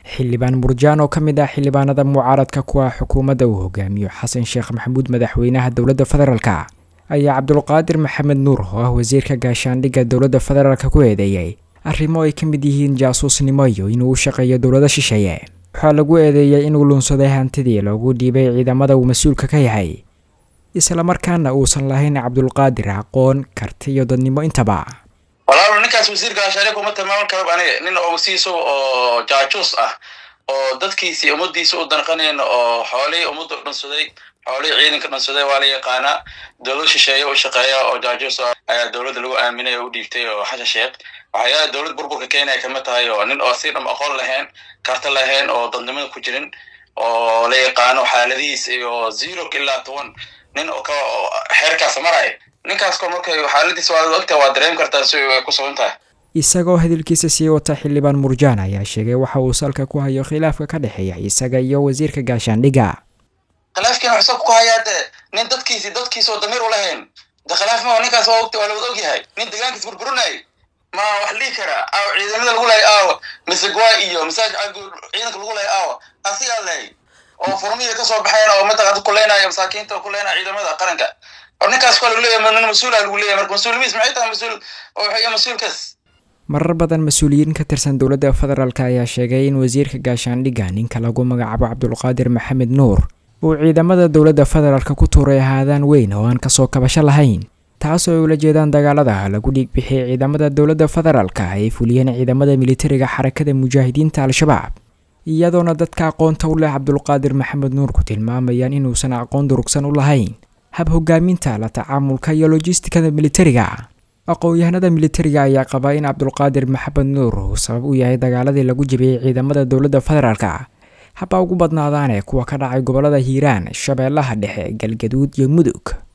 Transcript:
xildhibaan murjaan oo ka mid ah xildhibaanada mucaaradka kuwa xukuumadda uu hogaamiyo xasan sheekh maxamuud madaxweynaha dowladda federaalka ayaa cabdulqaadir maxamed nuur oo ah wasiirka gaashaandhigga dowladda federaalka ku eedeeyey arrimo ay ka mid yihiin jaasuusnimo iyo inuu u shaqeeyo dowlada shisheeye waxaa lagu eedeeyey inuu lunsaday hantidii loogu dhiibay ciidamada uu mas-uulka ka yahay islamarkaana uusan lahayn cabdulqaadir aqoon karti iyo dadnimo intaba walaalo ninkaas wasiirka gaashaandhigga uma tilmaaman karo aniga nin oo wasiisa oo jaajuus ah oo dadkiisii ummadiisa u danqanayn oo xoolihii ummadda dhunsaday xoolihii ciidanka dhunsaday waa la yaqaanaa dowlad shisheeye u shaqeeya oo jaajuus ah ayaa dowladda lagu aaminay oo u dhiibtay oo xasha sheekh waxyaala dowlad burburka kenya ay kamid tahay oo nin oo si dham aqoon lahayn karta lahayn oo dadnimada ku jirin oo la yaqaano xaaladihiis iyo zero ilaa toban nin oo ka xeerkaas maraya ninkaas ko markay xaaladiis waa ogta waa dareem kartaa si ay ku sugan tahay isagoo hadalkiisa sii wata xildhibaan murjaan ayaa sheegay waxa uu salka ku hayo khilaafka ka dhexeeya isaga iyo wasiirka gaashaandhigga khilaafkiina wuxuu salka ku hayaa de nin dadkiisi dadkiisa oo damiir u lahayn de khilaaf ma ninkaas waa ogta waa la wada ogyahay nin deegaankiis burburinay ma wax dhihi karaa aaw ciidamada lagu lahay aawa misegwa iyo masaaj ciidanka lagu lahay aawa asigaa lahay oo furmihii kasoo baxeen oo mataqaanta kuleynaya masaakiinta oo kuleynaya ciidamada qaranka ninkaas waa lagu leeyahay nin mas-uula lagu leeyahay marka mas-uulimiis maxay tahay mas-uul oo waxay mas-uulkaas marar badan mas-uuliyiin ka tirsan dowladda federaalk ayaa sheegay in wasiirka gaashaandhigga ninka lagu magacaabo cabdulqaadir maxamed nuur uu ciidamada dowladda federaalk ku tuuray ahaadaan weyn oo aan kasoo kabasho lahayn taasoo ay ula jeedaan dagaalada lagu dhiig bixiyay ciidamada dowladda federaalk ay fuliyeen ciidamada militariga xarakada mujaahidiinta al-shabaab iyadoona dadka aqoonta u leh cabdulqaadir maxamed nuur ku tilmaamayaan inuusan aqoon durugsan u lahayn hab hogaaminta la tacaamulka iyo lojistikada militariga aqoon-yahanada militariga ayaa qabaa in cabdulqaadir maxamed nuur uu sabab u yahay dagaaladii lagu jibiyey ciidamada dowladda federaalka haba ugu badnaadaane kuwa ka dhacay gobolada hiiraan shabeellaha dhexe galgaduud iyo mudug